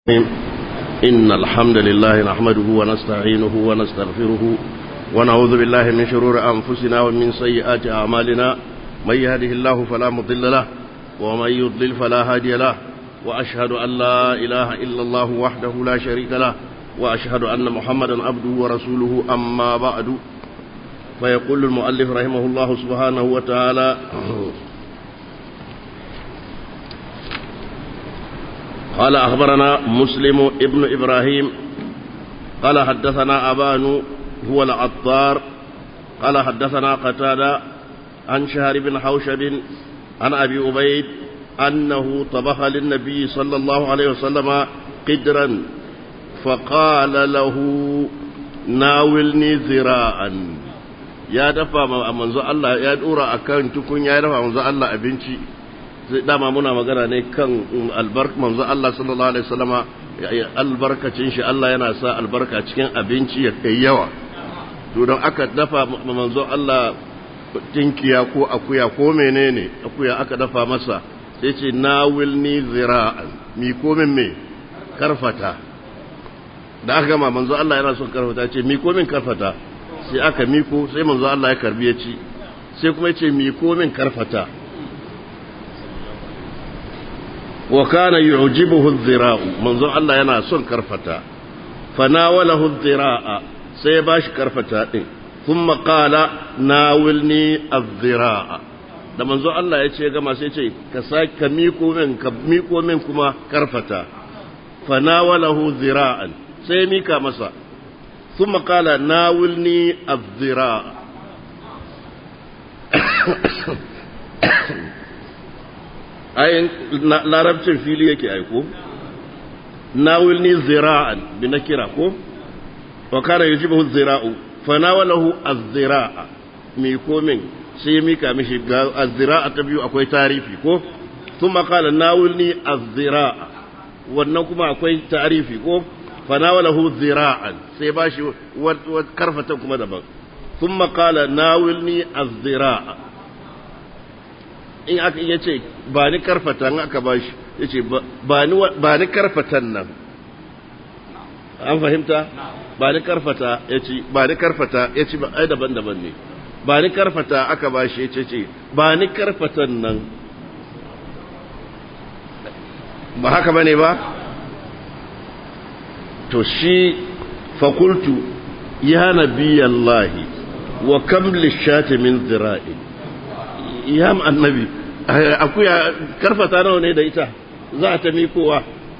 إن الحمد لله نحمده ونستعينه ونستغفره ونعوذ بالله من شرور أنفسنا ومن سيئات أعمالنا من يهده الله فلا مضل له ومن يضلل فلا هادي له وأشهد أن لا إله إلا الله وحده لا شريك له وأشهد أن محمدا عبده ورسوله أما بعد فيقول المؤلف رحمه الله سبحانه وتعالى قال أخبرنا مسلم ابن إبراهيم قال حدثنا أبان هو العطار قال حدثنا قتادة عن شهر بن حوشب عن أبي أبيد أنه طبخ للنبي صلى الله عليه وسلم قدرا فقال له ناولني ذراعا ya dafa manzo Allah ya dora akan tukun ya dafa manzo Allah abinci sai dama muna magana ne kan albarka manzo Allah sallallahu alaihi wasallama albarkacin shi Allah yana sa albarka cikin abinci ya kai yawa to don aka dafa manzo Allah tinkiya ko akuya ko menene akuya aka dafa masa sai ce nawilni zira'an mi ko min me karfata da aka gama manzo Allah yana son karfata ce mi ko min karfata sai aka miko sai manzo Allah ya karbi ya ci sai kuma ya ce miko min karfata wa kana yu'jibuhu adh-dhira'u manzo Allah yana son karfata fanawalahu adh-dhira'a sai ya bashi karfata din thumma qala nawilni adh-dhira'a da manzo Allah ya ce gama sai ce ka sake ka miko min ka miko min kuma karfata fanawalahu dhira'an sai mika masa ثم قال ناولني الذراع ayin larabcin fili yake aiko nawilni zira'an bi na kira ko wa kana yujibuhu zira'u fa nawalahu az-zira'a mi komin sai mika mishi ga az-zira'a ta biyu akwai tarifi ko thumma qala nawilni az-zira'a wannan kuma akwai tarifi ko فناوله ذراعا سيباشي وكرفة كما دبا ثم قال ناولني الذراع in aka iya ce ba ni karfata in aka ba shi ya ce ba ni karfatan nan an fahimta ba ni karfata ya ce ba ni karfata ya ce ai daban-daban ne ba ni karfata aka ba shi ya ce ce ba ni karfatan nan ba haka ba ne ba to shi fakultu ya nabi Allahi wa kam lishati min zira'i ya annabi akuya karfata nawa ne da ita za ta mikowa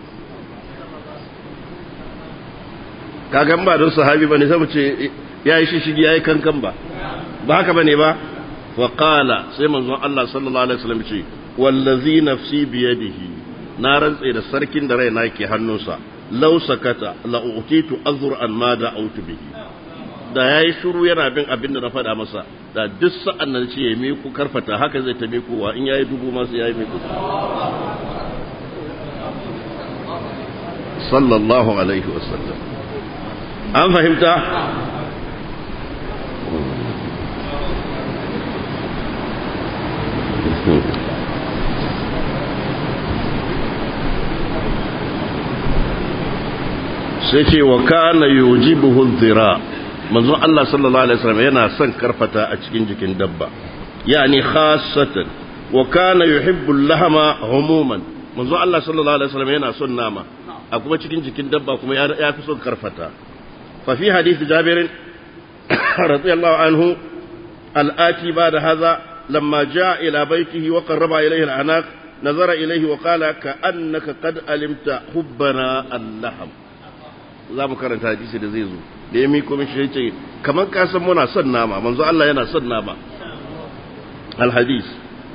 kagan ba don sahabi ba ne sai ce ya yi shishigi ya yi kankan ba ba haka ba ne ba wa qala sai manzon Allah sallallahu alaihi wasallam ce wallazi nafsi biyadihi na rantse da sarkin da raina ke hannunsa lau sakata la'utitu azur'an ma da autu bihi da yayi shiru yana bin abin da na faɗa masa da duk sa'an nan ce ya miku karfata haka zai ta mikowa in yayi dubu ma sai yayi miku sallallahu alaihi wasallam an fahimta sai ce wa kana yujibuhu dhira manzon Allah sallallahu alaihi wasallam yana son karfata a cikin jikin dabba yani khassatan wa kana yuhibbu lahama humuman manzon Allah sallallahu alaihi wasallam yana son nama a kuma cikin jikin dabba kuma ya fi son karfata fa fi hadith Jabir radiyallahu anhu al-ati ba'da hadha lamma jaa ila baytihi wa qarraba ilayhi al-anaq nazara ilayhi wa qala ka'annaka qad alimta hubbana al-laham za mu karanta hadisi da zai zo da ya miko mishi ya ce kamar ka san muna son nama manzo Allah yana son nama alhadis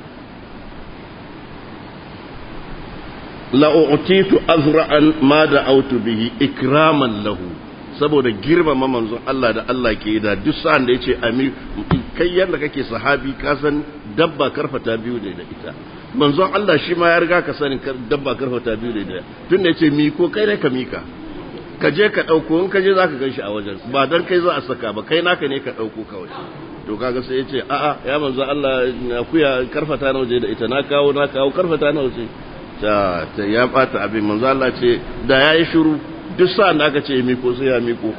la u'titu azra'an ma da autu bihi ikraman lahu saboda girmama manzon Allah da Allah ke da duk sa'an da yace ami kai yanda kake sahabi ka san dabba karfata biyu ne da ita manzon Allah shi ma ya riga ka sanin dabba karfata biyu ne da tunda yace mi ko kai ne ka mika ka je ka ɗauko in ka je za ka gan shi a wajen ba don kai za a saka ba kai naka ne ka ɗauko kawai to kaga sai ya ce a'a ya manzo Allah akuya karfata na waje da ita na kawo na kawo karfata na waje ta ta ya bata abin manzo Allah ce da yayi shiru duk sa'an da aka ce miko sai ya miko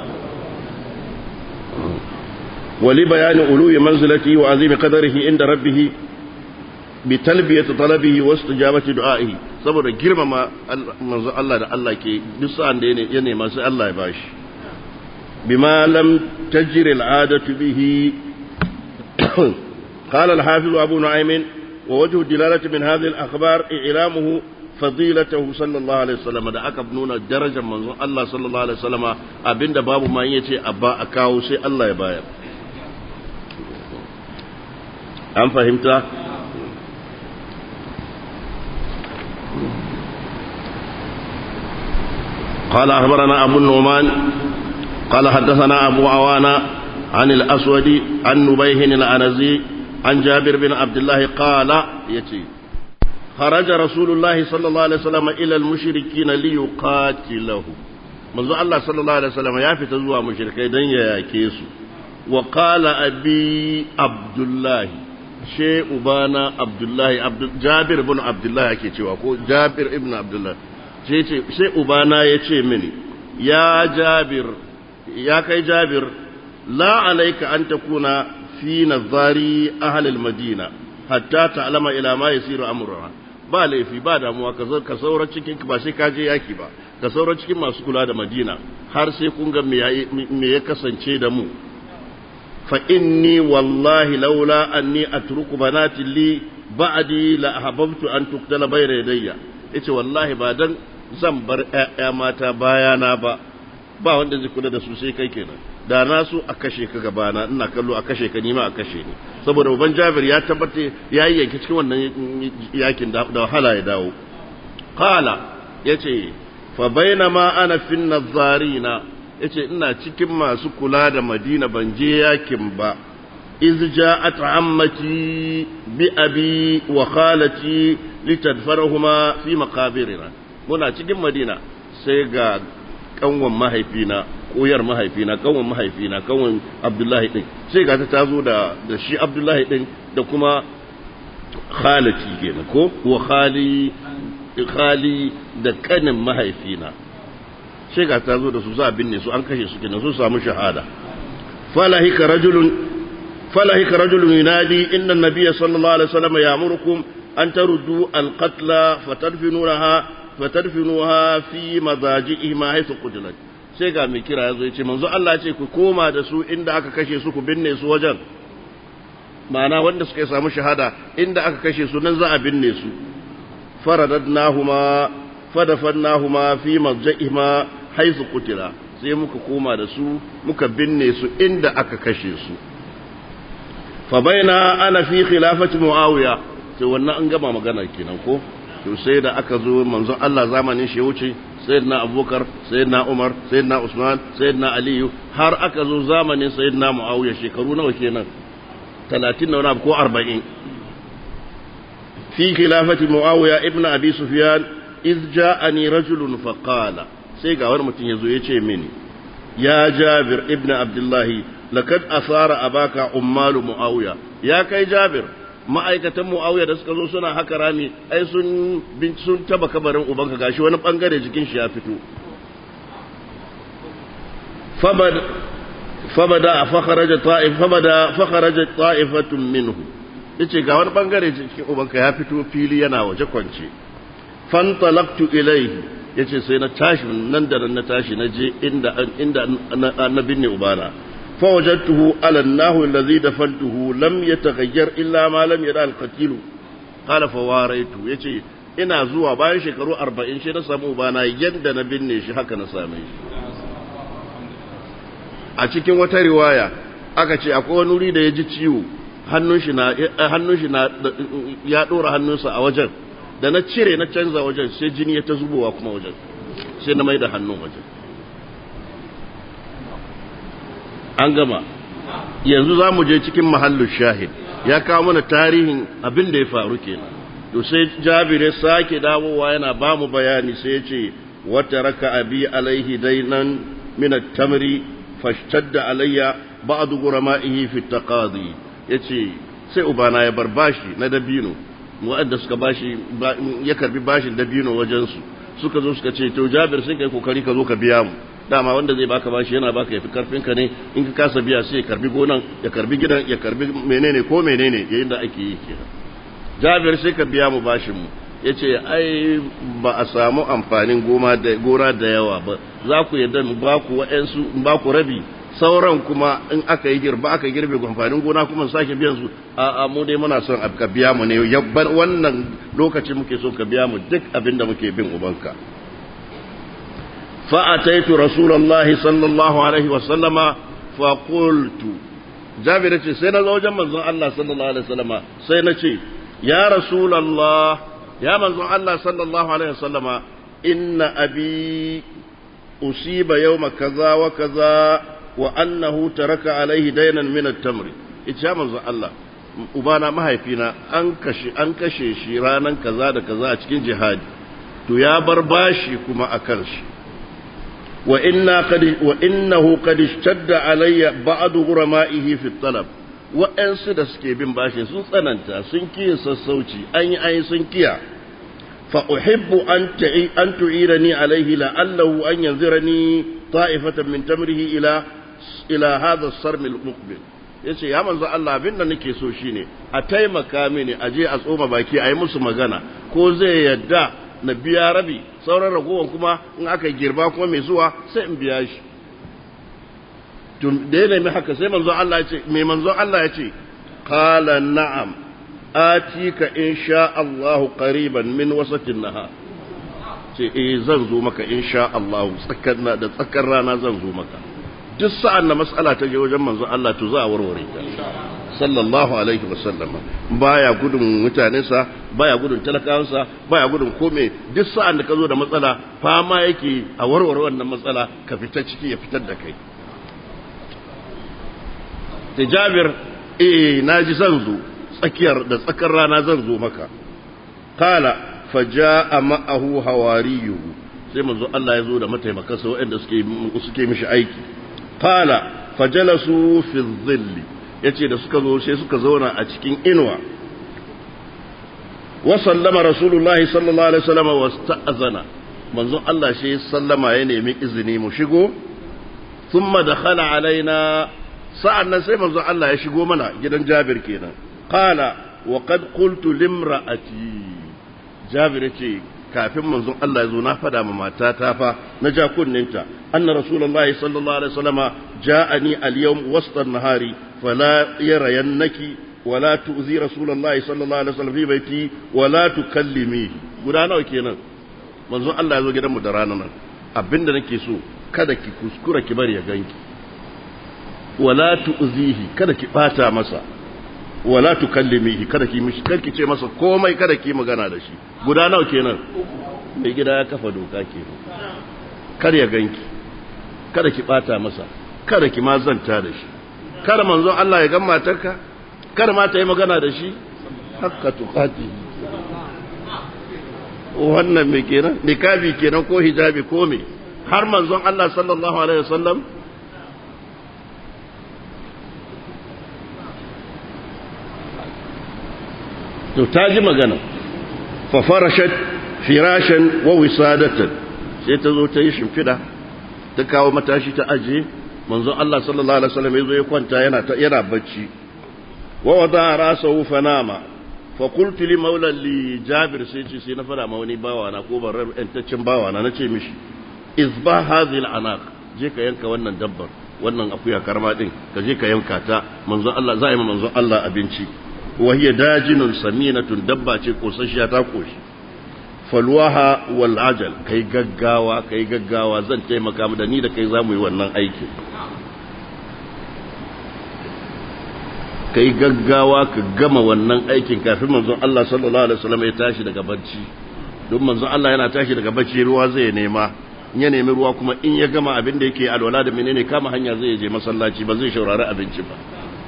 wali bayani uluwi manzilati wa azimi qadarihi inda rabbih bi talbiyati talabihi wa istijabati du'aihi saboda girmama manzo Allah da Allah ke duk sa'an da ya nema sai Allah ya bashi bima lam tajri al'adatu bihi قال الحافظ أبو نعيم ووجه الدلالة من هذه الأخبار إعلامه فضيلته صلى الله عليه وسلم da aka nuna darajar manzon Allah sallallahu alaihi wasallama abinda babu ma yace abba a kawo sai Allah ya bayar an fahimta قال أخبرنا أبو النعمان قال حدثنا أبو عوانة عن الأسود عن نبيه الأنزي عن جابر بن عبد الله قال يتي خرج رسول الله صلى الله عليه وسلم إلى المشركين ليقاتله منذ الله صلى الله عليه وسلم يافت زوا مشركي دن ياكيسو وقال أبي عبد الله شيء بانا عبد الله عبد جابر بن عبد الله ake cewa ko Jabir ibn Abdullah sai ce sai ubana yace mini ya Jabir ya kai Jabir la alayka an takuna fi nazari ahalil madina hatta ta'lama ila ma yasiru amruha ba laifi ba damuwa ka zo ka saura cikin ba sai ka je yaki ba ka saura cikin masu kula da madina har sai kun ga me ya kasance da mu fa inni wallahi laula anni atruku banati li ba'di la ahbabtu an tuqtala bayna yadayya yace wallahi ba dan zan bar ƴaƴa mata bayana ba ba wanda zai kula da su sai kai kenan da na so a kashe ka gabana ina kallo a kashe ka nima a kashe ni saboda uban Jabir ya tabbata ya yi yanke cikin wannan yakin da wahala ya dawo qala yace fa bainama ana fin nazarina yace ina cikin masu kula da Madina ban je yakin ba iz ja'at ammati bi abi wa khalati litadfarahuma fi maqabirina muna cikin Madina sai ga kanwan mahaifina koyar mahaifina kanwan mahaifina kanwan abdullahi din sai ga ta tazo da da shi abdullahi din da kuma khalati kenan ko wa khali khali da kanin mahaifina sai ga ta zo da su za binne su an kashe su kenan su samu shahada falahika rajulun falahika rajulun yunadi inna an-nabiyya sallallahu alaihi wasallam ya'murukum an taruddu al-qatla fatadfinuha fatadfinuha fi madaji'ihim haythu qutilat sai ga mai kira yazo yace manzo Allah ce ku koma da su inda aka kashe su ku binne su wajen ma'ana wanda suka samu shahada inda aka kashe su nan za a binne su faradadnahuma fadafannahuma fi madja'ihima haythu qutila sai muka koma da su muka binne su inda aka kashe su fa baina ana fi khilafati muawiya sai wannan an gama magana kenan ko to sai da aka zo manzon Allah zamanin shi wuce sayyidina Abubakar sayyidina Umar sayyidina Usman sayyidina Ali har aka zo zamanin sayyidina Muawiya shekaru nawa kenan 30 na wani ko 40 fi khilafati Muawiya ibn Abi Sufyan iz ja'ani rajulun fa qala sai ga wani mutum yazo yace mini ya Jabir ibn Abdullah lakad asara abaka ummalu Muawiya ya kai Jabir ma'aikatan mu'awiya da suka zo suna haka rami ai sun sun taba kabarin ubanka gashi wani bangare jikin shi ya fito fabada fabada fakharaja ta'if fabada fakharaja ta'ifatun minhu yace ga wani bangare jikin ubanka ya fito fili yana waje kwance fantalaqtu ilayhi yace sai na tashi nan da na tashi na je inda inda na binne ubana فوجدته على النحو الذي دفنته لم يتغير إلا ما لم يرى القتيل قال فواريته يجي ina zuwa bayan shekaru arba'in shi na samu bana yadda na binne shi haka na same shi a cikin wata riwaya aka ce akwai wani wuri da ya ji ciwo hannun shi na hannun shi na ya dora hannunsa a wajen da na cire na canza wajen sai jini ya ta zubowa kuma wajen sai na mai da hannun wajen an gama yanzu za mu je cikin mahallin shahid ya kawo mana tarihin abin da ya faru kenan to sai jabir ya sake dawowa yana ba mu bayani sai ya ce wata raka abi alaihi dainan min at-tamri fashtadda alayya ba'd gurama'ihi fi taqadi yace sai ubana ya bar bashi na dabino waɗanda suka bashi ya karbi bashin dabino wajensu suka zo suka ce to jabir sai kai kokari ka zo ka biya mu dama wanda zai baka bashi yana baka yafi karfin ka ne in ka kasa biya sai ya karbi gonan ya karbi gidan ya karbi menene ko menene yayin da ake yi kenan jabir sai ka biya mu bashin mu yace ai ba a samu amfanin goma da gora da yawa ba za ku yadda ba ku wa'ansu ba ku rabi sauran kuma in aka yi girba aka girbe amfanin gona kuma sake biyan su a mu dai muna son ka biya mu ne yabban wannan lokaci muke so ka biya mu duk abin da muke bin ubanka fa ataitu rasulullahi sallallahu alaihi wa sallama fa qultu jabir ce sai na zo wajen manzon Allah sallallahu alaihi wa sallama sai na ce ya rasulullah ya manzon Allah sallallahu alaihi wa sallama inna abi usiba yawma kaza wa kaza wa annahu taraka alaihi dainan min at-tamr ita manzo Allah ubana mahaifina an kashe an kashe shi ranan kaza da kaza a cikin jihadi to ya bar bashi kuma akan shi wa inna qad wa innahu qad ishtadda alayya ba'd ghurama'ihi fi at-talab wa'ansu da suke bin bashi sun tsananta sun kiyi sassauci an yi ayi sun kiya fa uhibbu an ta'i an tu'irani alayhi la'allahu an yanzirani ta'ifatan min tamrihi ila ila hadha as-sarm al-muqbil yace ya manzo Allah abin da nake so shine a taimaka mini a je a tsoma baki a yi musu magana ko zai yadda na biya rabi sauran ragowar kuma in aka girba kuma mai zuwa sai in biya shi tun da ya nemi haka sai manzo Allah ya ce mai manzo Allah ya ce qala na'am atika insha Allah qariban min wasatin nahar ce eh zan zo maka insha Allah tsakar da tsakar rana zan zo maka duk sa'an da mas'ala ta je wajen manzon Allah to za a warware ta sallallahu alaihi wasallam baya gudun mutanensa baya gudun talakawansa baya gudun kome duk sa'an da ka zo da matsala fama yake a warware wannan matsala ka fita ciki ya fitar da kai da jabir eh naji zan zo tsakiyar da tsakar rana zan zo maka kala faja'a ma'ahu hawariyuhu sai manzo Allah ya zo da mataimakansa waɗanda suke suke mishi aiki qala fajalasu fi dhilli yace da suka zo sai suka zauna a cikin inuwa wa sallama rasulullahi sallallahu alaihi wasallam wasta'zana manzo Allah shi sallama ya nemi izini mu shigo thumma dakhala alaina sa'annan sai manzo Allah ya shigo mana gidan Jabir kenan qala wa qad qultu limra'ati Jabir yace kafin manzon Allah ya zo na fada ma matata fa na ja kunninta anna rasulullahi sallallahu alaihi wasallama ja'ani al-yawm wasta an-nahari fala yarayannaki wala tu'zi rasulullahi sallallahu alaihi wasallam fi baiti wala tukallimihi guda nawa kenan manzon Allah ya zo gidanmu da ranar nan abinda nake so kada ki kuskura ki bari ya ganki wala tu'zihi kada ki bata masa wala tukallimihi kada ki mishi kada ki ce masa komai kada ki magana da shi guda nawa kenan mai gida ya kafa doka kenan kar ya ganki kada ki bata masa kada ki ma zanta da shi kada manzo Allah ya gan matarka kada ma ta yi magana da shi hakka tukati wannan me kenan nikabi kenan ko hijabi ko me har manzon Allah sallallahu alaihi wasallam to ta ji magana fa farashat firashan wa wisadatan sai ta zo ta yi shimfida ta kawo matashi ta aje manzo Allah sallallahu alaihi wasallam yazo ya kwanta yana yana bacci wa wada rasahu fanama fa qultu li maula li jabir sai ce sai na fara ma wani bawa na ko ban yantaccen bawa na nace mishi izba hadhihi al-anaq je ka yanka wannan dabbar wannan akuya karma din ka je ka yanka ta manzo Allah za a yi manzo Allah abinci وهي داجن سمينة دبة قوسشيا تاكوش falwaha wal ajal kai gaggawa kai gaggawa zan taimaka mu da ni da kai zamu yi wannan aikin kai gaggawa ka gama wannan aikin kafin manzon Allah sallallahu alaihi wasallam ya tashi daga bacci don manzon Allah yana tashi daga bacci ruwa zai nema in ya nemi ruwa kuma in ya gama abin da yake alwala da menene kama hanya zai je masallaci ba zai shaurari abinci ba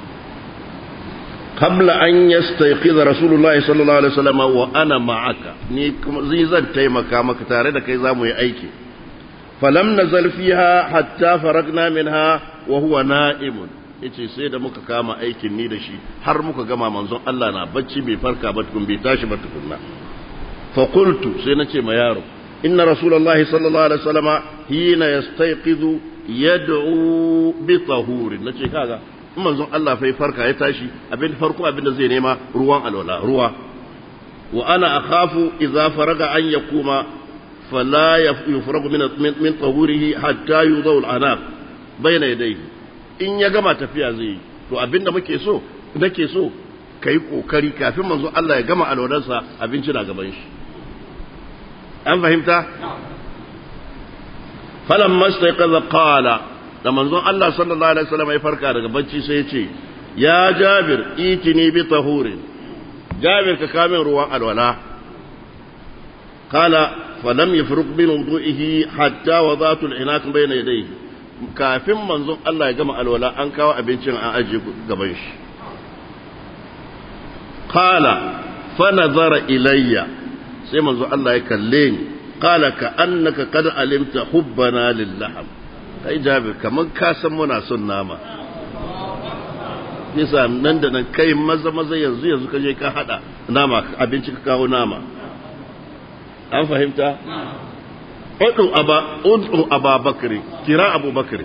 قبل أن يستيقظ رسول الله صلى الله عليه وسلم وأنا معك ni zai zan taimaka maka tare da kai za mu yi aiki falam nazal fiha hatta faragna minha wa huwa na'imun yace sai da muka kama aikin ni da shi har muka gama manzon Allah na bacci bai farka ba tukun bai tashi ba tukunna fa qultu sai nace ma yaro inna rasulullahi sallallahu alaihi wasallama hina yastayqizu yad'u bi tahurin nace kaga in manzon Allah fa farka ya tashi abin farko abin da zai nema ruwan alwala ruwa wa ana akhafu idza faraga an yakuma fala yufragu min min tahurihi hatta yudau al-anaq bayna yadayhi in ya gama tafiya zai yi to abinda muke so nake so kai kokari kafin manzon Allah ya gama alwalarsa abinci na gaban shi an fahimta falamma istayqaza qala da manzon Allah sallallahu alaihi wasallam ya farka daga bacci sai ya ce ya Jabir itini bi tahurin Jabir ka kamin ruwan alwala qala falam yafruq min wudu'ihi hatta wadatu al-inak bayna yadayhi kafin manzon Allah ya gama alwala an kawo abincin an aje gaban shi qala fa nazara ilayya sai manzon Allah ya kalle ni qala ka annaka qad alimta hubbana lillaham kai jabir kaman ka san muna son nama yasa nan da nan kai maza maza yanzu yanzu ka je ka hada nama abinci ka kawo nama an fahimta udu aba udu aba bakri kira abu bakri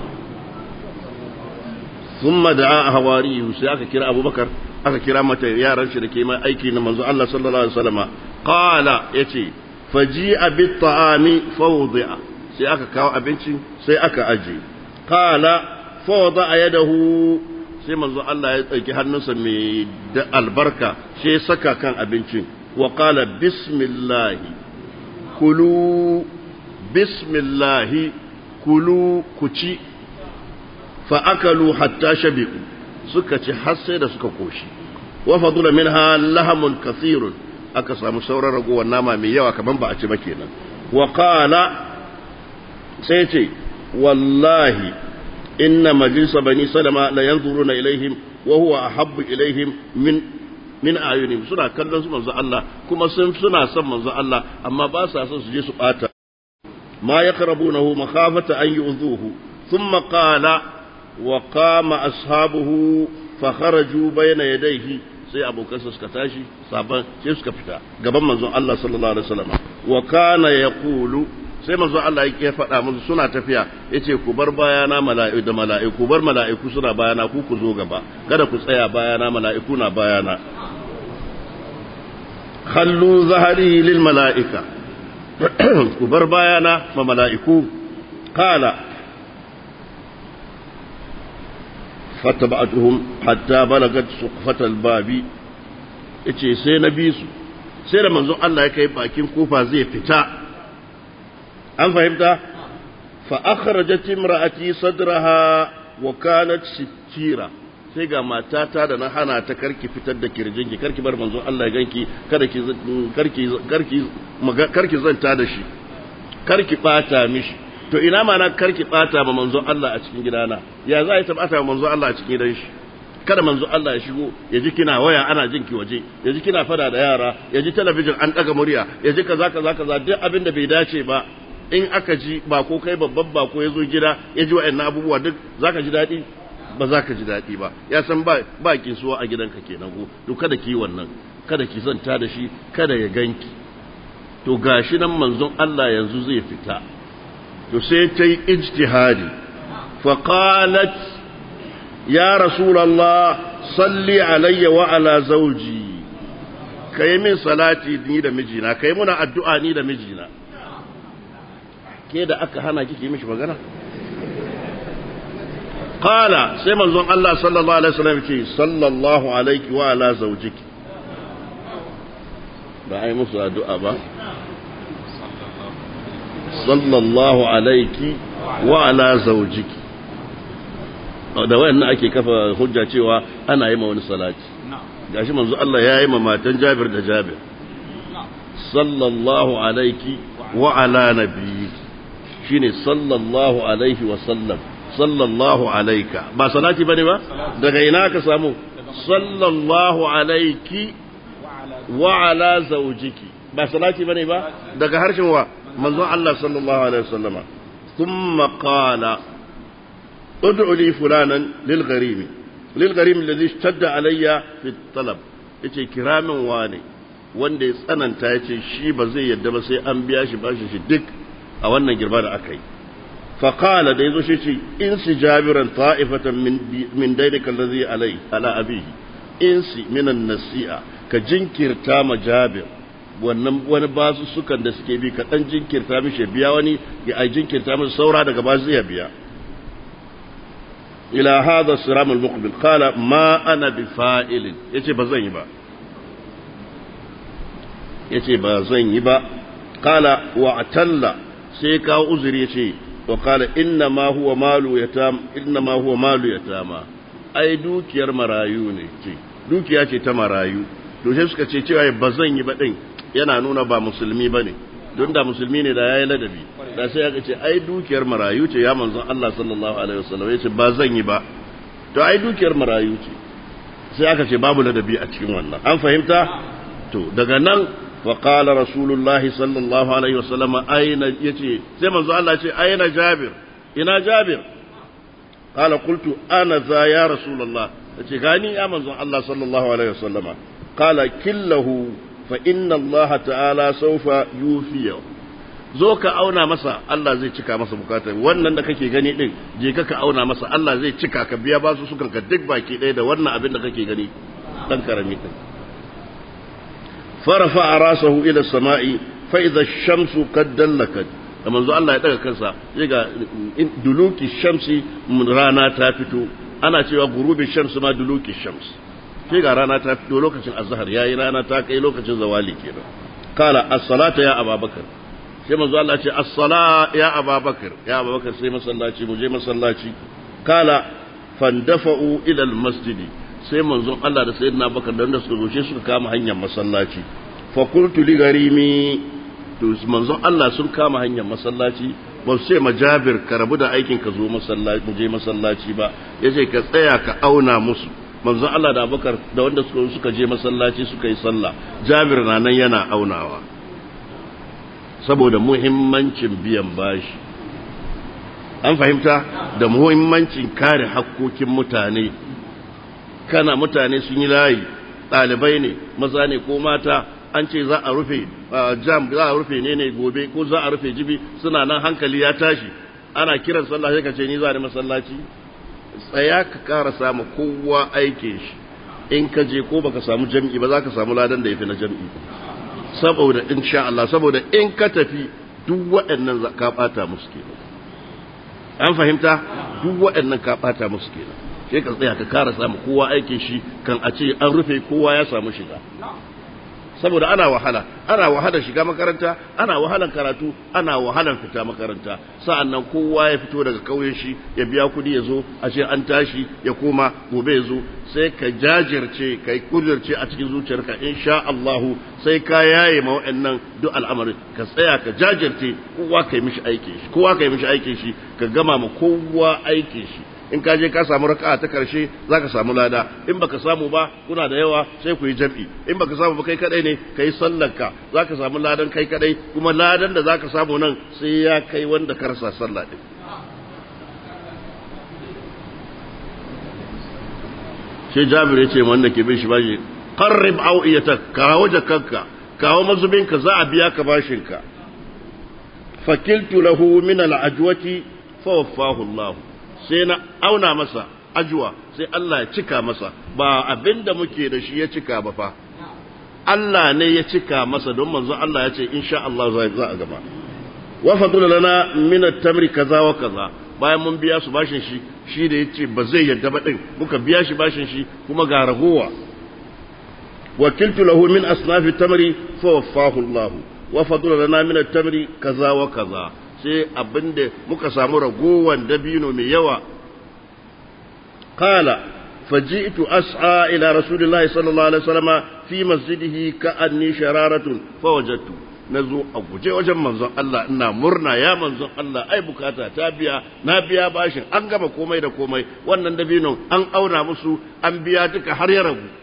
thumma da'a hawariyu sai aka kira abu bakar aka kira mata yaran shi da ke mai aiki na manzo Allah sallallahu alaihi wasallam qala yace faji'a bit ta'ami fawdi'a sai aka kawo abinci sai aka aje qala fawda yadahu sai manzo Allah ya dauki hannunsa mai da albarka sai saka kan abincin wa qala bismillah kulu bismillah kulu kuci fa akalu hatta shabi'u suka ci har sai da suka koshi wa fadula minha lahamun kathirun aka samu sauran ragowar nama mai yawa kaman ba a ci ba kenan wa qala sai ce wallahi inna majlisa bani salama la yanzuruna ilaihim wa huwa ahabbu ilaihim min min ayunihim suna kallon su manzo Allah kuma sun suna son manzo Allah amma ba sa son su je su bata ma yaqrabunahu makhafata an yu'dhuhu thumma qala wa qama ashabuhu fa kharaju bayna yadayhi sai abokansa suka tashi saban sai suka fita gaban manzon Allah sallallahu alaihi wasallam wa kana yaqulu sai manzo Allah yake faɗa musu suna tafiya yace ku bar bayana mala'iku da mala'iku bar mala'iku suna bayana ku ku zo gaba kada ku tsaya bayana mala'iku na bayana khallu zahari lil mala'ika ku bar bayana ma mala'iku qala fattaba'atuhum hatta balagat suqfatal babi yace sai na bi su sai da manzon Allah ya kai bakin kofa zai fita an fahimta fa akhrajat imra'ati sadraha wa kanat sittira sai ga matata da na hana ta karki fitar da kirjinki karki bar manzon Allah ya ganki kada ki karki karki karki zanta da shi karki bata mishi to ina ma na karki bata ma manzon Allah a cikin gidana ya za ta bata ma manzon Allah a cikin gidan shi kada manzo Allah ya shigo ya ji kina waya ana jin ki waje ya ji kina fada da yara ya ji talabijin an daga murya ya ji kaza kaza kaza duk abin da bai dace ba in aka ji ba ko kai babban ba ko ya zo gida ya ji wa'annan abubuwa duk zaka ji daɗi ba za ka ji daɗi ba ya san ba ba kisuwa a gidanka kenan ko to kada ki wannan kada ki zanta da shi kada ya ganki to gashi nan manzon Allah yanzu zai fita to sai ta yi ijtihadi fa qalat ya rasulullah salli alayya wa ala zawji kai min salati ni da mijina kai muna addu'a ni da mijina ke da aka hana kike mishi magana qala sai manzon Allah sallallahu alaihi wasallam ce sallallahu alaihi wa ala zawjiki ba ai musu addu'a ba sallallahu alaihi wa ala zawjiki da wayannan ake kafa hujja cewa ana yi ma wani salati gashi manzo Allah ya yi ma matan Jabir da Jabir sallallahu alaihi wa ala nabiyyiki shine sallallahu alaihi wa sallam sallallahu alaika ba salati bane ba daga ina ka samu sallallahu alaiki wa ala zawjiki ba salati bane ba daga harshen wa manzon Allah sallallahu alaihi wasallama thumma qala ud'u li fulanan lil gharimi lil gharimi alladhi ishtadda alayya fi talab yace kiramin wane wanda ya tsananta yace shi ba zai yadda ba sai an biya shi bashi shi duk a wannan girba da aka yi fa qala da yazo shi ce in si jabiran ta'ifatan min min dainika alladhi alai ala abihi in si minan nasi'a ka jinkirta ma jabir wannan wani basu sukan da suke bi ka dan jinkirta mishi biya wani ya ai jinkirta masa saura daga ba zai biya ila hadha siram al-muqbil qala ma ana bi fa'il yace ba zan yi ba yace ba zan yi ba qala wa atalla sai ka uzuri yace wa qala inna ma huwa malu yatam inna ma huwa malu yatama ai dukiyar marayu ne ce dukiya ce ta marayu to sai suka ce cewa ba zan yi ba din yana nuna ba musulmi bane don da musulmi ne da yayi ladabi da sai aka ce ai dukiyar marayu ce ya manzon Allah sallallahu alaihi wasallam yace ba zan yi ba to ai dukiyar marayu ce sai aka ce babu ladabi a cikin wannan an fahimta to daga nan wa qala rasulullahi sallallahu alaihi wasallam aina yace sai manzon Allah ce aina jabir ina jabir qala qultu ana za ya rasulullah yace gani ya manzon Allah sallallahu alaihi wasallama qala killahu fa inna Allah ta'ala saufa yufiya zo ka auna masa Allah zai cika masa bukatar wannan da kake gani din je ka ka auna masa Allah zai cika ka biya basu sukan ka duk baki ɗaya da wannan abin da kake gani dan karami din farafa rasahu ila samai fa idha ash-shamsu qad dallakat da manzo Allah ya daga kansa sai ga duluki shamsi rana ta fito ana cewa gurubi shamsu ma duluki shamsi sai ga rana ta fito lokacin azhar yayi rana ta kai lokacin zawali kenan kala as-salata ya ababakar sai manzo Allah ce as-sala ya ababakar ya ababakar sai masallaci mu je masallaci kala fandafa'u ila al-masjid sai manzon Allah da sayyidina Abubakar da suka zo shi suka kama hanyar masallaci fa qultu li garimi to manzon Allah sun kama hanyar masallaci ba su ce majabir ka rabu da aikin ka zo masallaci mu je masallaci ba yace ka tsaya ka auna musu manzon Allah da Abubakar da wanda suka suka je masallaci suka yi sallah Jabir na nan yana aunawa saboda muhimmancin biyan bashi an fahimta da muhimmancin kare hakkokin mutane kana mutane sun yi layi ɗalibai ne maza ne ko mata an ce za a rufe jam za a rufe ne ne gobe ko za a rufe jibi suna nan hankali ya tashi ana kiran sallah sai ka ce ni za ni masallaci tsaya ka kara samu kowa aikin shi in ka je ko baka samu jam'i ba za ka samu ladan da ya fi na jam'i saboda insha Allah saboda in ka tafi duk waɗannan ka ɓata musu kenan an fahimta duk waɗannan ka ɓata musu kenan sai ka tsaya ka kara samu kowa aikin shi kan a ce an rufe kowa ya samu shiga saboda ana wahala ana wahalar shiga makaranta ana wahalar karatu ana wahalar fita makaranta sa'annan kowa ya fito daga kauyen shi ya biya kudi ya zo a ce an tashi ya koma gobe ya zo sai ka jajirce ka kudirce a cikin zuciyarka insha Allahu sai ka yaye ma wa'annan duk al'amarin ka tsaya ka jajirce kowa ka yi mishi aikin shi kowa ka yi mishi aikin shi ka gama ma kowa aikin shi in ka je ka samu raka'a ta karshe zaka samu lada in baka samu ba kuna da yawa sai ku yi jam'i in baka samu ba kai kadai ne kai sallar ka zaka samu ladan kai kadai kuma ladan da zaka samu nan sai ya kai wanda ka rasa sallah din sai Jabir ya ce wanda ke bin shi bashi qarrib awiyatak kawo jakanka kawo mazubinka za a biya ka bashinka fakiltu lahu min al-ajwati fa waffahu Allah sai na auna masa ajuwa sai Allah ya cika masa ba abinda muke da shi ya cika ba fa Allah ne ya cika masa don manzo Allah ya ce insha Allah za a gaba wa fadula lana min at-tamri kaza wa kaza bayan mun biya su bashin shi shi da yace ba zai yadda ba din muka biya shi bashin shi kuma ga ragowa wakiltu lahu min asnaf at-tamri fa waffahu Allah wa fadula lana min at-tamri kaza wa kaza sai abinda muka samu ragowan dabino mai yawa kala faji'tu as'a ila rasulillahi sallallahu alaihi wasallam fi masjidihi ka'anni shararatun fawajadtu nazo a guje wajen manzon Allah ina murna ya manzon Allah ai bukata ta biya na biya bashin an gama komai da komai wannan dabino an auna musu an biya duka har ya ragu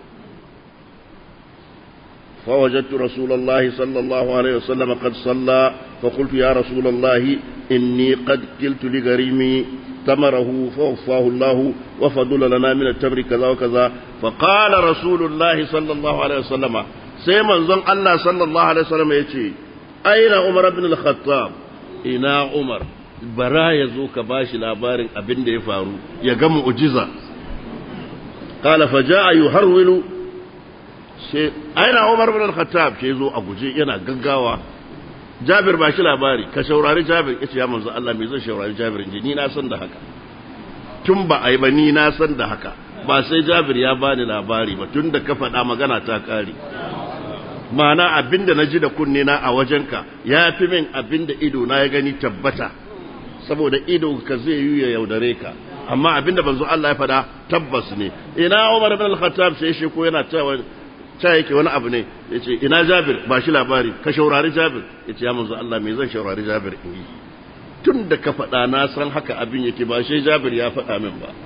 فوجدت رسول الله صلى الله عليه وسلم قد صلى فقلت يا رسول الله إني قد قلت لغريمي تمره فوفاه الله وفضل لنا من التمر كذا وكذا فقال رسول الله صلى الله عليه وسلم سيما زن الله صلى الله عليه وسلم يتي أين عمر بن الخطاب إنا عمر bara ya zo ka ba shi labarin abin da ya faru ya ga mu'jiza qala fa jaa yuharwilu sai aina Umar bin al-Khattab sai zo a guje yana gaggawa Jabir ba shi labari ka shaurari Jabir yace ya manzo Allah me zan shaurari Jabir inji ni na san da haka tun ba ai ba ni na san da haka ba sai Jabir ya bani labari ba tun da ka faɗa magana ta kare ma'ana abinda na ji da kunne na a wajenka ya fi min abinda ido na ya gani tabbata saboda ido ka zai yi ya yaudare ka amma abinda banzo Allah ya fada tabbas ne ina Umar ibn al-Khattab sai shi ko yana cewa ta yake wani abu ne yace ina Jabir ba shi labari ka shaurari Jabir yace ya manzo Allah me zan shaurari Jabir in yi tun da ka fada na san haka abin yake ba shi Jabir ya fada min ba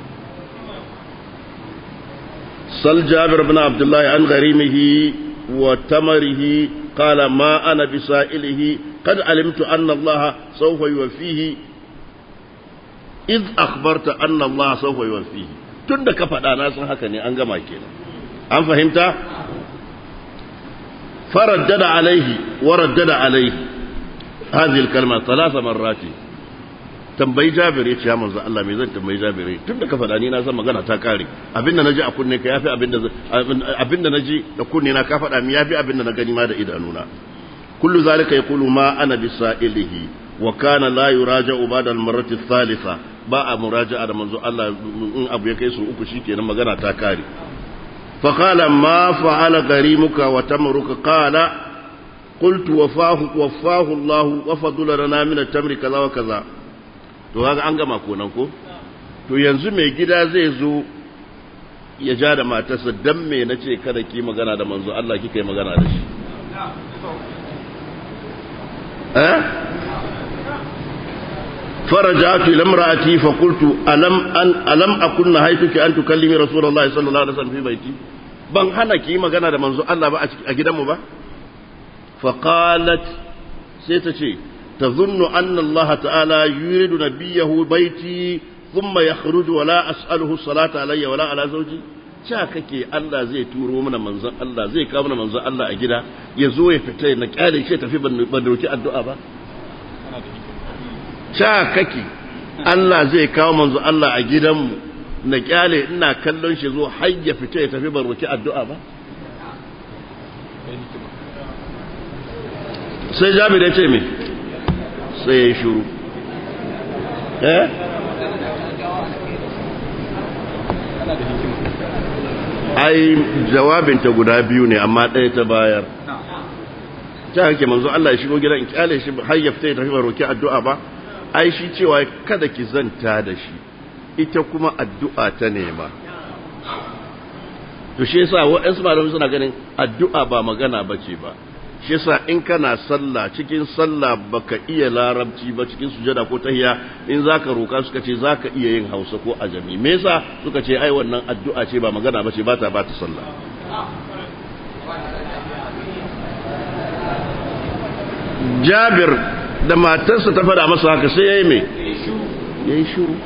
sal Jabir ibn Abdullah an gharimihi wa tamarihi qala ma ana bisailihi قد علمت أن الله سوف يوفيه إذ أخبرت أن الله سوف يوفيه tunda ka faɗa na san haka ne an gama kenan an fahimta faraddada alaihi wa raddada alaihi hadhihi alkalma thalatha marrati tambayi jabir yace ya manzo Allah me zan tambayi jabir tunda ka faɗa ni na san magana ta kare abinda naji a kunne ka yafi abinda abinda naji da kunne na ka faɗa mi yafi abinda na gani ma da idanuna كل ذلك يقول ما أنا بسائله وكان لا يراجع بعد المرة الثالثة باء مراجعة منذ الله إن أبو يكيس أكشي كي نما غنا تاكاري فقال ما فعل غريمك وتمرك قال قلت وفاه وفاه الله وفضل لنا من التمر كذا وكذا to haka an gama konan ko to yanzu mai gida zai zo ya ja da matarsa dan me nace kada ki magana da manzo Allah kika yi magana da shi فرجعت إلى امرأتي فقلت ألم, أن ألم أكن نهيتك أن تكلمي رسول الله صلى الله عليه وسلم في بيتي ban hana ki magana da manzo Allah ba a gidanmu ba faqalat sai ta ce tazunnu anna Allah ta'ala yuridu nabiyahu baiti thumma yakhruju wa la as'aluhu salata alayya wa la ala zawji cha kake Allah zai turo mana manzon Allah zai kawo mana manzon Allah a gida ya zo ya fita na kyale shi tafi ban dauki addu'a ba cha kake Allah zai kawo manzon Allah a gidanmu na kyale ina kallon shi zo har ya fita ya tafi ban roki addu'a ba sai Jabir ya ce me sai ya shuru eh ai jawabinta guda biyu ne amma ɗaya ta bayar ta hake manzo Allah ya shigo gidan kyale shi har ya fita ya tafi roki addu'a ba ai shi cewa kada ki zanta da shi ita kuma addu'a ta nema to shi yasa waɗansu malamai suna ganin addu'a ba magana bace ba shi yasa in kana sallah cikin sallah baka iya larabci ba cikin sujada ko tahiya in zaka roka suka ce zaka iya yin Hausa ko ajami me yasa suka ce ai wannan addu'a ce ba magana bace ba ta ba ta sallah Jabir da matarsa ta faɗa masa haka sai yayi me yayi shiru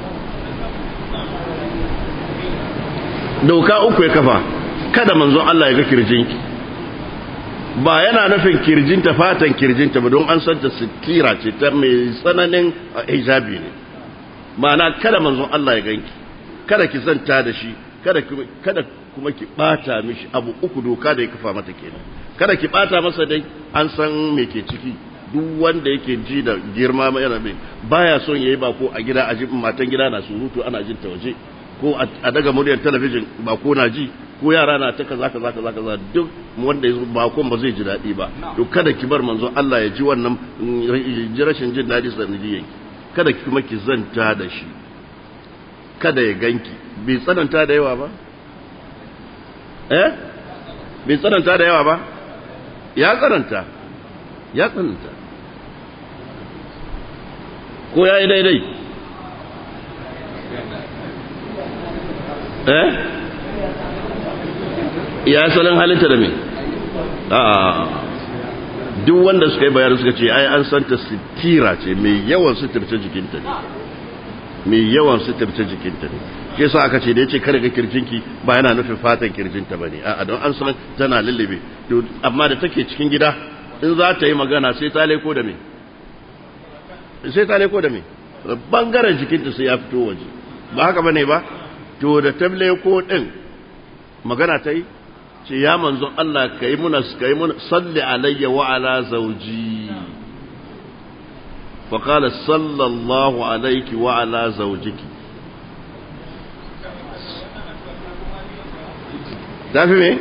doka uku ya kafa kada manzon Allah ya ga kirjinki ba yana nufin kirjinta fatan kirjinta ba don an santa sitira ce ta mai tsananin hijabi ne ma'ana kada manzon Allah ya ganki kada ki zanta da shi kada kada kuma ki bata mishi abu uku doka da ya kafa mata kenan kada ki bata masa dai an san me ke ciki duk wanda yake ji da girma yana mai baya son yayi ba ko a gida a matan gida na surutu ana jin ta waje ko a daga muryar talabijin ba ko na ji ko yara na ta kaza kaza kaza kaza duk wanda ya ba kon ba zai ji daɗi ba to kada ki bar manzo Allah ya ji wannan ji rashin jin daɗi sanadiyan kada ki kuma ki zanta da shi kada ya ganki bai tsananta da yawa ba eh bai tsananta da yawa ba ya tsananta ya tsananta ko ya yi daidai eh ya salin halitta da me a duk wanda suka yi bayar suka ce ai an santa sitira ce mai yawan suturce jikinta ne mai yawan suturta jikinta ne shi yasa aka ce da yace kare ga kirjinki ba yana nufin fatan kirjinta bane a'a don an san tana lullube to amma da take cikin gida in za ta yi magana sai ta leko da me sai ta leko da me bangaren jikinta sai ya fito waje ba haka bane ba to da ta leko din magana ta yi ce ya manzon Allah kai muna kai muna salli alayya wa ala zawji fa qala sallallahu alayki wa ala zawjiki tafi me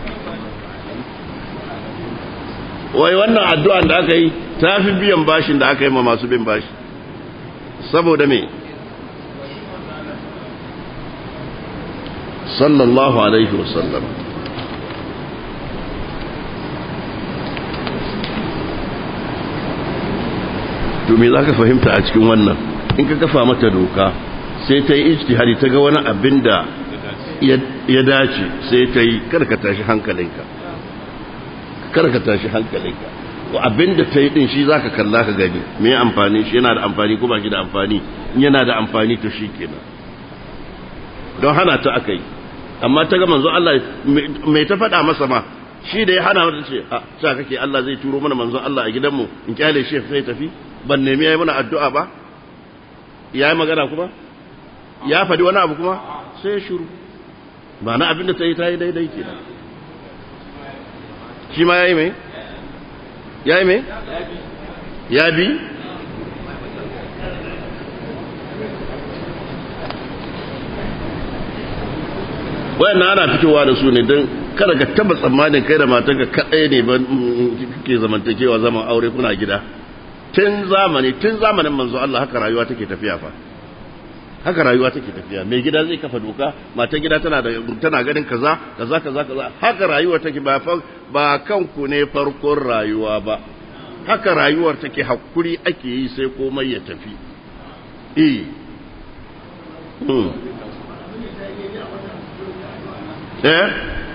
wai wannan addu'an da aka yi tafi biyan bashin da aka yi ma masu bin bashi saboda me sallallahu alaihi wasallam to me za ka fahimta a cikin wannan in ka kafa mata doka sai ta yi ijtihadi ta ga wani abin da ya dace sai ta yi karkata shi hankalinka karkata shi hankalinka abin da ta yi din shi zaka kalla ka gani me amfani shi yana da amfani ko ba shi da amfani in yana da amfani to shi kenan don hana ta aka yi amma ta ga manzo Allah mai ta faɗa masa ma shi da ya hana mata ce a sa kake Allah zai turo mana manzo Allah a gidanmu in kyale shi sai tafi ban nemi yayi mana addu'a ba yayi magana kuma ya faɗi wani abu kuma sai ya shiru ba na abin da ta yi ta yi daidai ke shi ma ya yi mai? ya yi mai? ya bi? wayan ana fitowa da su ne don kada ka taba tsammanin kai da matanka kaɗai ne ba kake zamantakewa zaman aure kuna gida tun zamani tun zamanin manzo Allah haka rayuwa take tafiya fa haka rayuwa take tafiya mai gida zai kafa doka matan gida tana da tana ganin kaza kaza kaza kaza haka rayuwar take ba ba kanku ne farkon rayuwa ba haka rayuwar take hakuri ake yi sai komai ya tafi eh hmm eh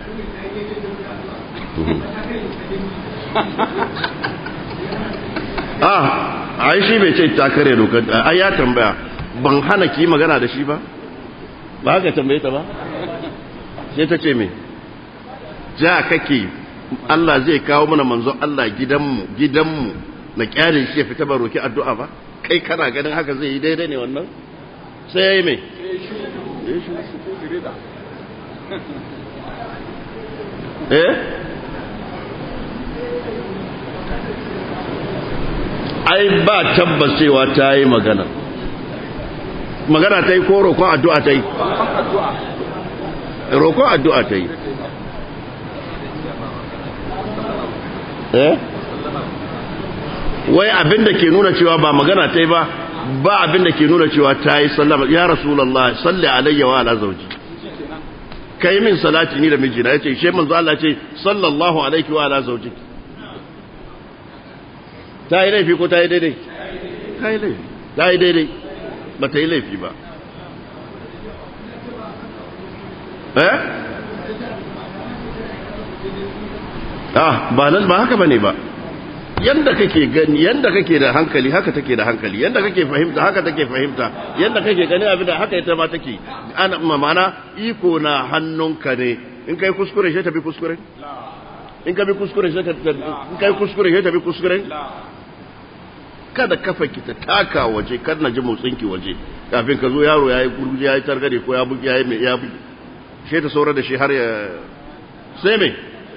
ah ai shi bai ce ta kare dokar ai ya tambaya ban hana ki magana da shi ba ba haka tambaye ta ba sai ta ce me ja kake Allah zai kawo mana manzon Allah gidanmu gidanmu na kyale shi ya fita ba roki addu'a ba kai kana ganin haka zai yi daidai ne wannan sai yayi me eh ai ba tabbas cewa ta yi magana magana ta yi ko roƙon addu'a ta yi roƙon addu'a ta yi eh wai abinda ke nuna cewa ba magana ta yi ba ba abinda ke nuna cewa ta yi sallama ya rasulallah salli alayya wa ala zauji kai min salati ni da mijina ya ce shi manzo Allah ce sallallahu alaihi wa ala zauji ta yi laifi ko ta yi daidai ta yi laifi ta yi daidai ba ta yi laifi ba eh ah ba nan ba haka bane ba yanda kake gani yanda kake da hankali haka take da hankali yanda kake fahimta haka take fahimta yanda kake gani abin da haka ita ma take ana mana iko na hannunka ne in kai kuskure sai tafi kuskure in ka bi kuskure sai in kai kuskure sai tafi kuskure kada kafa ki ta taka waje kar na ji motsin ki waje kafin ka zo yaro yayi gurguje yayi targade ko ya buki yayi ya buki sai ta saura da shi har ya sai me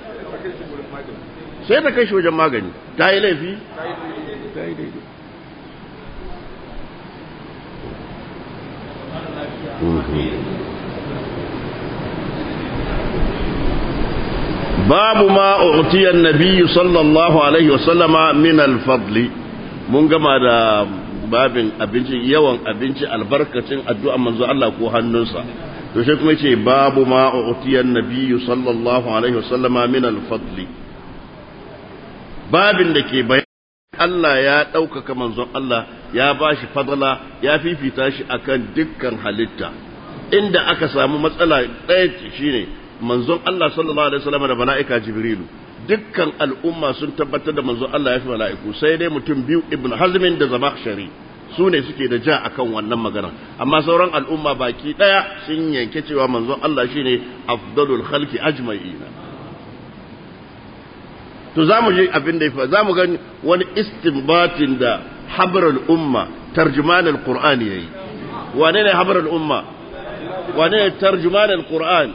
sai ta kai shi wajen magani ta yi laifi ta yi daidai babu ma utiyar nabi sallallahu alaihi wasallama min alfadli mun gama da babin abinci yawan abinci albarkacin addu'a manzo Allah ko hannunsa to shi kuma ce babu ma utiyar nabi sallallahu alaihi wasallama min alfadli babin da ke bayan Allah ya ɗaukaka manzon Allah ya ba shi fadala ya fifita shi akan dukkan halitta inda aka samu matsala ɗaya shine manzon Allah sallallahu alaihi wasallam da mala'ika Jibrilu dukkan al'umma sun tabbatar da manzon Allah ya fi mala'iku sai dai mutum biyu Ibn Hazmin da Zamakhshari su ne suke da ja akan wannan magana amma sauran al'umma baki daya sun yanke cewa manzon Allah shine afdalul khalqi ajma'ina to zamu je abin da yafa zamu ga wani istinbatin da habrul umma tarjuman alqur'ani yayi wane ne habrul umma wane ne tarjuman alqur'an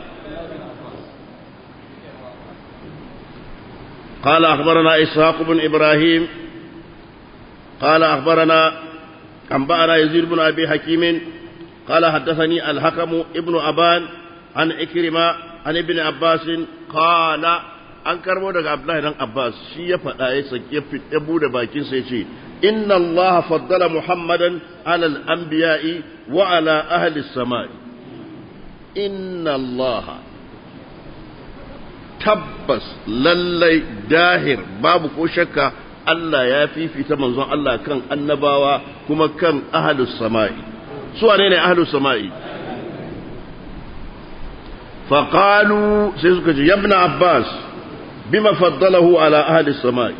قال أخبرنا إسحاق بن إبراهيم قال أخبرنا أنبأنا يزيد بن أبي حكيم قال حدثني الحكم ابن أبان عن إكرمة عن ابن عباس قال an karbo daga Abdullahi dan Abbas shi ya faɗa ya sake ya bude bakin sa yace inna Allah faddala Muhammadan ala al-anbiya'i wa ala ahli as-sama'i inna Allah tabbas lallai dahir babu ko shakka Allah ya fifita manzon Allah kan annabawa kuma kan ahlus sama'i su wane ne ahlus sama'i faqalu sai suka ce yabna abbas bima faddalahu ala ahli sama'i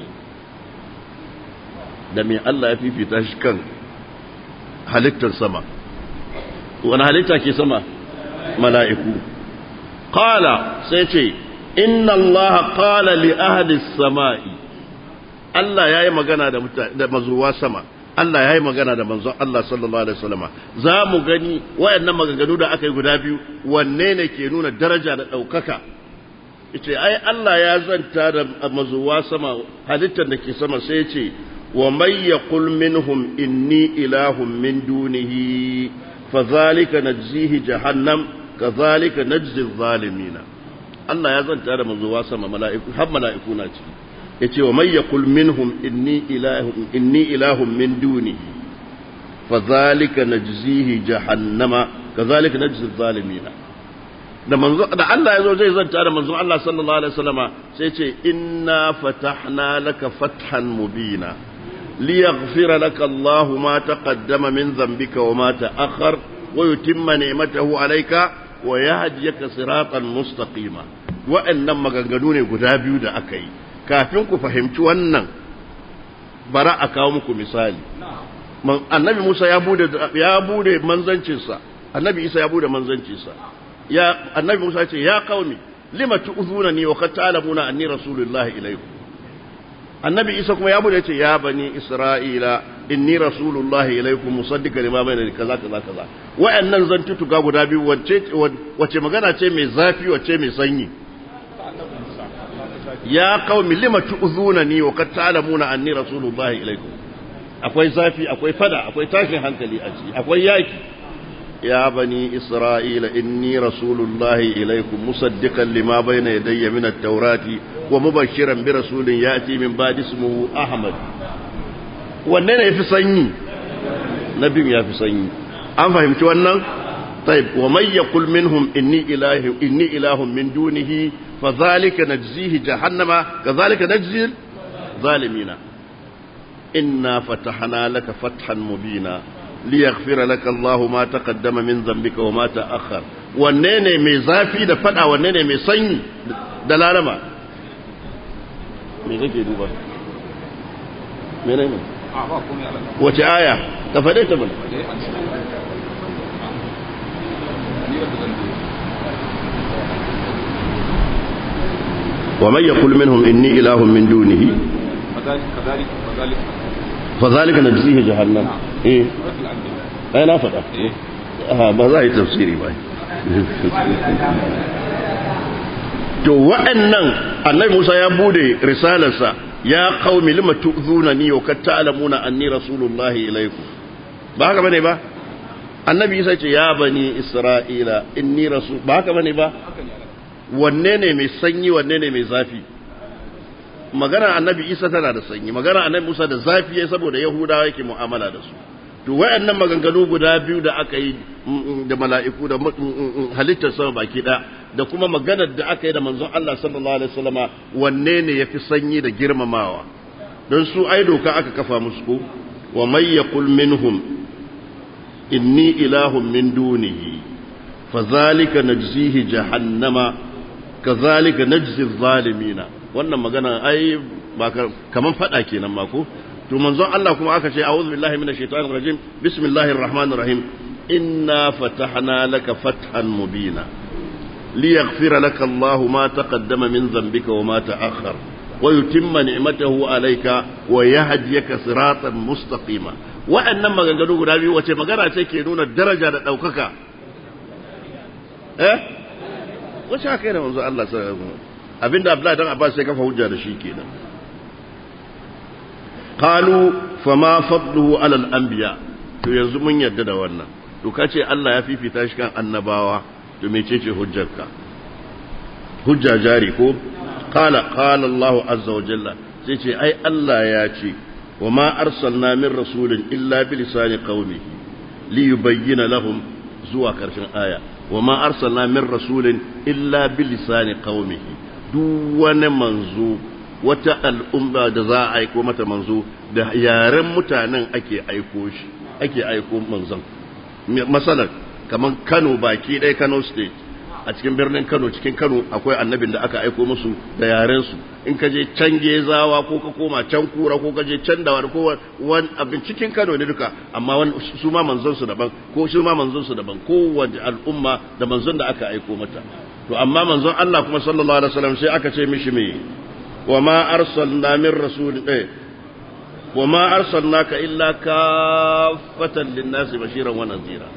da me Allah ya fifita shi kan halittar sama wani halitta ke sama mala'iku qala sai ce inna Allah qala li ahli sama'i Allah yayi magana da da mazuwa sama Allah yayi magana da manzon Allah sallallahu alaihi wasallama za mu gani wayannan maganganu da aka yi guda biyu wanne ne ke nuna daraja da daukaka ce ai Allah ya zanta da mazuwa sama halittar da ke sama sai ce wa may yaqul minhum inni ilahun min dunihi fadhalika najzihi jahannam kadhalika najzi zalimina Allah ya zanta da mazuwa sama mala'iku har mala'iku na ciki yace wa may yaqul minhum inni ilahun inni ilahun min dunihi fadhalika najzihi jahannama kadhalika najzi zalimina da manzo da Allah ya zo zai zanta da manzo Allah sallallahu alaihi wasallama sai ce inna fatahna laka fathan mubina liyaghfira laka Allahu ma taqaddama min dhanbika wa ma ta'akhkhar wa yutimma ni'matahu alayka wa yahdiyaka siratan mustaqima wa'annan maganganu ne guda biyu da aka yi kafin ku fahimci wannan bara a kawo muku misali annabi Musa ya bude ya bude manzancinsa annabi Isa ya bude manzancinsa ya annabi Musa ce ya qaumi lima tu'zunani wa qad ta'lamuna anni rasulullahi ilaykum annabi Isa kuma ya bude ce ya bani Isra'ila inni rasulullahi ilaykum musaddiqan lima bayna kaza kaza kaza wa'annan zantutuka guda biyu wacce wace magana ce mai zafi wacce mai sanyi ya qaumi lima tu'zunani wa qad ta'lamuna anni rasulullahi ilaykum akwai zafi akwai fada akwai tashin hankali a ciki akwai yaki يا بني إسرائيل إني رسول الله إليكم مصدقا لما بين يدي من التوراة ومبشرا برسول يأتي من بعد اسمه أحمد wannan ya fi sanyi nabin ya fi sanyi an fahimci wannan طيب ومن يقل منهم إني إله إني إله من دونه فذلك نجزيه جهنم كذلك نجزي الظالمين إنا فتحنا لك فتحا مبينا liyaghfira laka Allah ma taqaddama min dhanbika wa ma ta'akhkhar wanne ne mai zafi da fada wanne ne mai sanyi da larama me kake duba menene a ba komai Allah wace aya ka fade ta mana ومن يقول منهم إني إله من دونه كذلك كذلك كذلك فذلك نجزيه جهنم إيه سورة الأنبياء ai na faɗa إيه Aha, ba za a yi tafsiri ba to wa'annan annabi Musa ya bude risalarsa ya qaumi lima tu'zunani wa kad ta'lamuna anni rasulullahi ilaykum ba haka bane ba annabi Isa ce ya bani Isra'ila inni rasul ba haka bane ba haka ne Allah wanne ne mai sanyi wanne ne mai zafi magana annabi Isa tana da sanyi magana annabi Musa da zafi yayi saboda Yahudawa yake mu'amala da su to wayannan maganganu guda biyu da aka yi mm, mm, da mala'iku da mm, mm, mm, halittar sama baki ɗaya da kuma maganar da aka yi da manzon Allah sallallahu alaihi wasallama wanne ne yafi sanyi da girmamawa don su ai doka aka kafa musu ko wa may yaqul minhum inni ilahun min dunihi fadhalika najzihi jahannama kadhalika najzi adh-dhalimina wannan magana ai ba ka- kaman fada kenan ma ko to manzon Allah kuma aka ce a'udhu billahi minash shaitanir rajim bismillahir rahmanir rahim inna fatahna laka fathan mubina liyaghfira laka Allahu ma taqaddama min dhanbika wa ma ta'akhkhar wa yutimma ni'matahu alayka wa yahdiyaka siratan mustaqima wa'annan maganganu guda biyu wace magana ce ke nuna daraja da daukaka eh wace aka yi da manzo Allah sallallahu alaihi wasallam abinda Abdullahi dan Abbas sai kafa hujja da shi kenan qalu fama fadluhu ala al-anbiya to yanzu mun yarda da wannan to kace Allah ya fifita shi kan annabawa to mecece hujjarka hujja jari ko qala qala Allah azza wa jalla sai ce ai Allah ya ce wa ma arsalna min rasulin illa bi lisani qaumihi li yubayyana lahum zuwa karshen aya wa ma arsalna min rasulin illa bi lisani qaumihi duk wani manzo wata al'umma da za a aiko mata manzo da yaren mutanen ake aiko shi ake aiko manzon masalan kamar Kano baki ɗaya Kano state a cikin birnin Kano cikin Kano akwai annabin da aka aiko musu da yaren su in ka je can Gezawa ko ka koma can Kura ko ka je can da wani ko wani abin cikin Kano ne duka amma wani su ma manzon su daban ko su ma manzon su daban kowace al'umma da manzon da aka aiko mata to amma manzon Allah kuma sallallahu alaihi wasallam sai aka ce mishi me wa ma arsalna min rasul eh wa ma arsalnaka illa kaffatan lin-nasi bashiran wa nadhira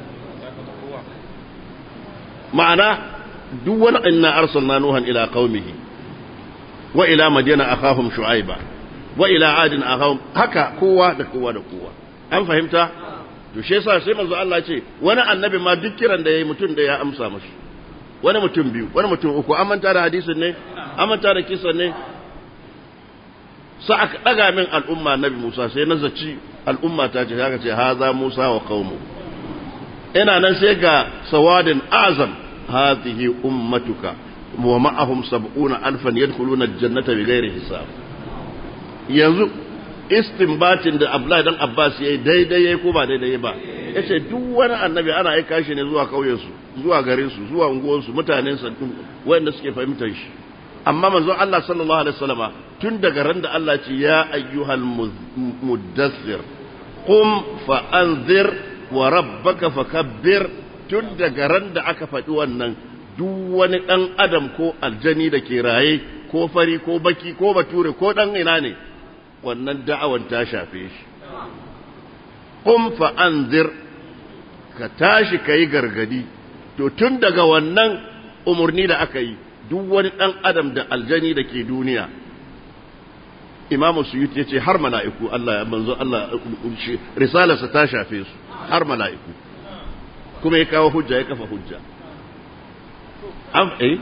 ma'ana duk wani inna arsalna nuhan ila qaumihi wa ila madyana akhahum shu'aiba wa ila adin akhahum haka kowa da kowa da kowa an fahimta to shi yasa sai manzo Allah ce wani annabi ma duk kiran da yayi mutum da ya amsa mashi wani mutum biyu wani mutum uku an manta da hadisin ne an manta da kisan ne sai aka daga min al'umma nabi Musa sai na zaci al'umma ta ce haka ce haza Musa wa qaumu ina nan sai ga sawadin azam hadhihi ummatuka wa ma'ahum sab'una alfan yadkhuluna al-jannata bighairi hisab yanzu istinbatin da Abdullahi dan Abbas yayi daidai yayi ko ba daidai ba yace duk wani annabi ana aika shi ne zuwa kauyen su zuwa garin su zuwa unguwar su mutanen sa wanda suke fahimtar shi amma manzon Allah sallallahu alaihi wasallama tun daga ran da Allah ce ya ayyuhal muddathir qum fa anzir wa rabbaka fakabbir tun daga ran da aka faɗi wannan duk wani ɗan adam ko aljani da ke raye ko fari ko baki ko bature ko ɗan ina ne wannan da'awan ta shafe shi qum fa anzir ka tashi kai gargadi to tun daga wannan umarni da aka yi duk wani ɗan adam da aljani da ke duniya imamu suyuti ya ce har mala'iku Allah ya manzo Allah risalarsa ta shafe su har mala'iku kuma ya kawo hujja ya kafa hujja an eh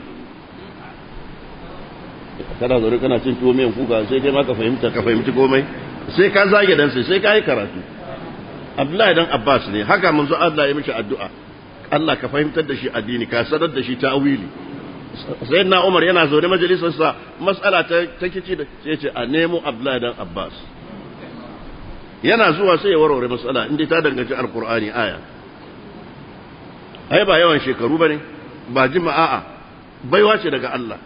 kana zaure kana cin tuwo miyan kuka sai kai ma ka fahimta ka fahimci komai sai ka zage dan sai sai ka yi karatu Abdullahi dan Abbas ne haka manzo Allah ya mishi addu'a Allah ka fahimtar da shi addini ka sanar da shi ta'wili sai na umar yana zaune majalisarsa matsala ta kici da sai ce a nemo abdullahi dan abbas yana zuwa sai ya warware matsala inda ta danganci alkur'ani aya ai ba yawan shekaru bane ba jima'a baiwa ce daga Allah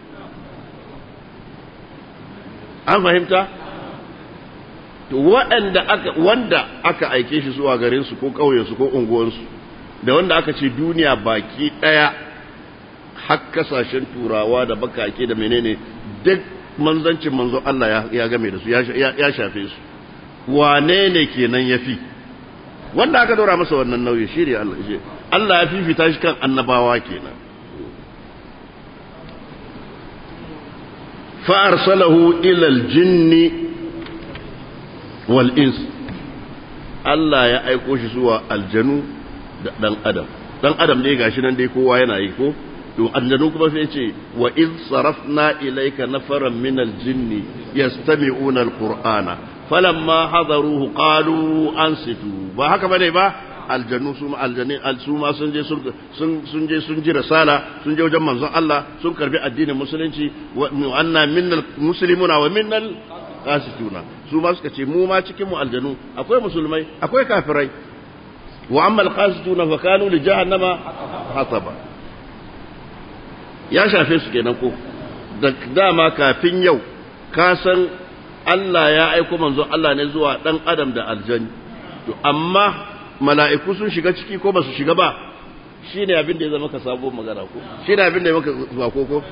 an fahimta to waɗanda aka wanda aka aike shi zuwa garin su ko ƙauyen su ko unguwansu da wanda aka ce duniya baki ɗaya har kasashen turawa da bakake da menene duk manzancin manzo Allah ya game da su ya shafe su wane ne kenan ya fi wanda aka dora masa wannan nauyi shi ne Allah shi Allah ya fifita shi kan annabawa kenan fa arsalahu ila aljinni wal ins Allah ya aiko shi zuwa aljanu da dan adam dan adam dai gashi nan dai kowa yana yi ko to aljanu kuma sai ce wa iz sarafna ilayka nafaran min aljinn yastami'una alqur'ana falamma hadaruhu qalu ansitu ba haka bane ba aljanu su ma aljani su ma sun je sun sun je sun ji risala sun je wajen manzon Allah sun karbi addinin musulunci wa anna minnal muslimuna wa minnal qasituna su ma suka ce mu ma cikin mu aljanu akwai musulmai akwai kafirai wa amma alqasituna fa kanu li jahannama hataba ya shafe su kenan ko da dama kafin yau ka san Allah ya aiko manzo Allah ne zuwa dan adam da aljani to amma mala'iku sun shiga ciki ko ba su shiga ba shine abin da ya zama ka sabo magana ko shine abin da ya maka zuwa ko ko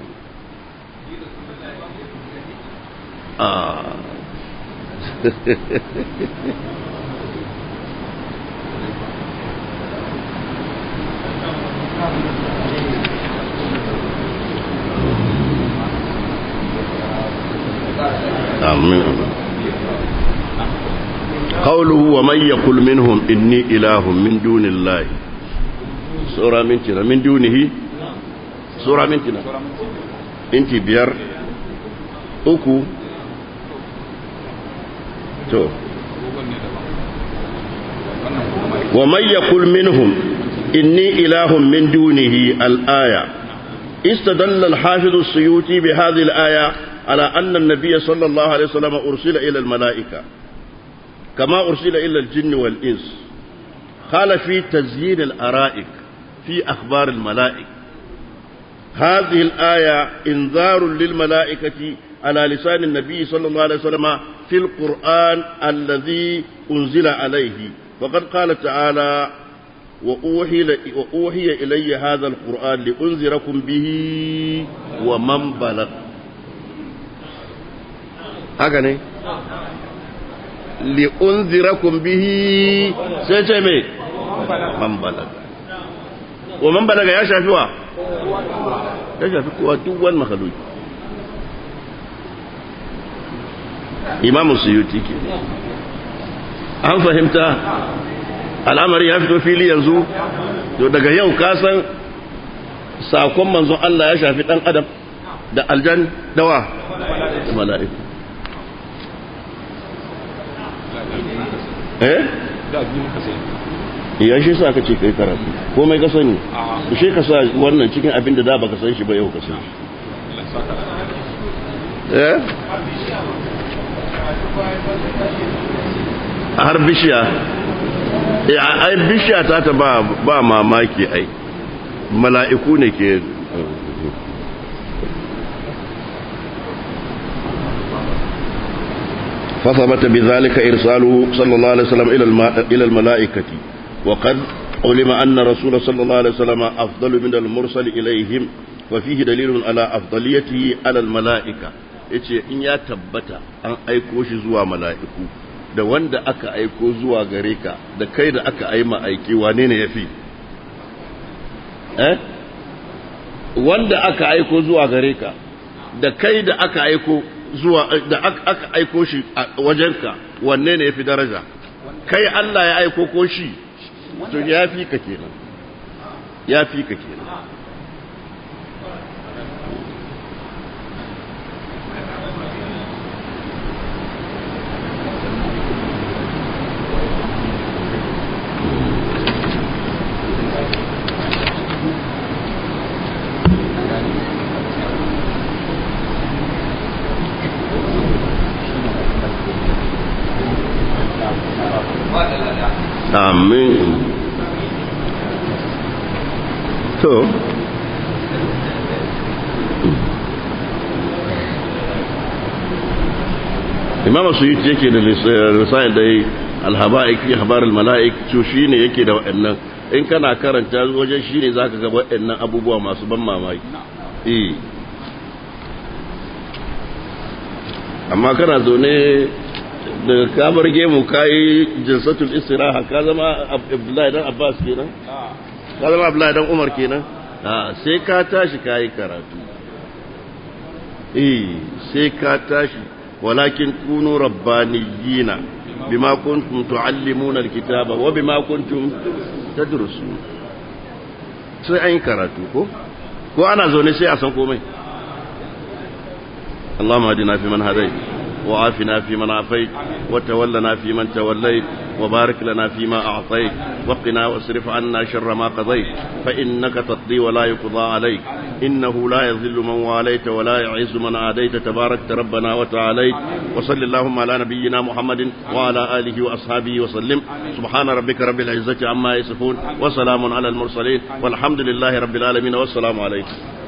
ah آمين قوله ومن يقول منهم إني إله من دون الله سورة من تنا من دونه سورة من تنا انت بير أكو تو ومن يقول منهم إني إله من دونه الآية استدل الحافظ السيوطي بهذه الآية على أن النبي صلى الله عليه وسلم أرسل إلى الملائكة كما أرسل إلى الجن والإنس قال في تزيين الأرائك في أخبار الملائكة هذه الآية إنذار للملائكة على لسان النبي صلى الله عليه وسلم في القرآن الذي أنزل عليه وقد قال تعالى وأوحي, وأوحي إلي هذا القرآن لأنذركم به ومن بلغ haka ne li'unzirakum bihi sai ce mai man balaga wa man balaga ya shafi wa ya shafi kowa duk wani makhaluki imamu suyuti ke an fahimta al'amari ya fito fili yanzu to daga yau kasan sakon manzon Allah ya shafi dan adam da aljan dawa da mala'iku eh da biyu muka sai ya shi sa ka ce kai karatu komai ka sani shi ka sa wannan cikin abin da da baka san shi ba yau ka san shi Allah ya saka eh har bishiya eh ai bishiya ta ta ba ba mamaki ai mala'iku ne ke فثبت بذلك إرساله صلى الله عليه وسلم إلى الم- إلى الملائكة وقد علم أن رسول صلى الله عليه وسلم أفضل من المرسل إليهم وفيه دليل على أفضليته على الملائكة yace in ya tabbata an aiko shi zuwa mala'iku da wanda aka aiko zuwa gare ka da kai da aka aima aiki wane ne yafi eh wanda aka aiko zuwa gare ka da kai da aka aiko zuwa da aka aiko shi a wajenka wanne ne yafi daraja kai Allah ya aiko ko shi to ya fi ka kenan ya fi ka kenan amin to imam suyuti yake da risayar da alhaba'ik fi habar almala'ik to shine yake da waɗannan in kana karanta wajen shine zaka ga waɗannan abubuwa masu ban mamaki eh amma kana zaune daga kamar gemu kayi jinsatul istiraha ka zama abdullahi dan abbas kenan ka zama abdullahi dan umar kenan a sai ka tashi kayi karatu eh sai ka tashi walakin kunu rabbaniyina bima kuntum tuallimuna alkitaba wa bima kuntum tadrusun sai an yi karatu ko ko ana zaune sai a san komai اللهم اهدنا فيمن هديت وعافنا فيمن عافيت وتولنا فيمن توليت وبارك لنا فيما أعطيت وقنا واصرف عنا شر ما قضيت فإنك تقضي ولا يقضى عليك إنه لا يذل من واليت ولا يعز من عاديت تباركت ربنا وتعاليت وصل اللهم على نبينا محمد وعلى آله وأصحابه وسلم سبحان ربك رب العزة عما يصفون وسلام على المرسلين والحمد لله رب العالمين والسلام عليكم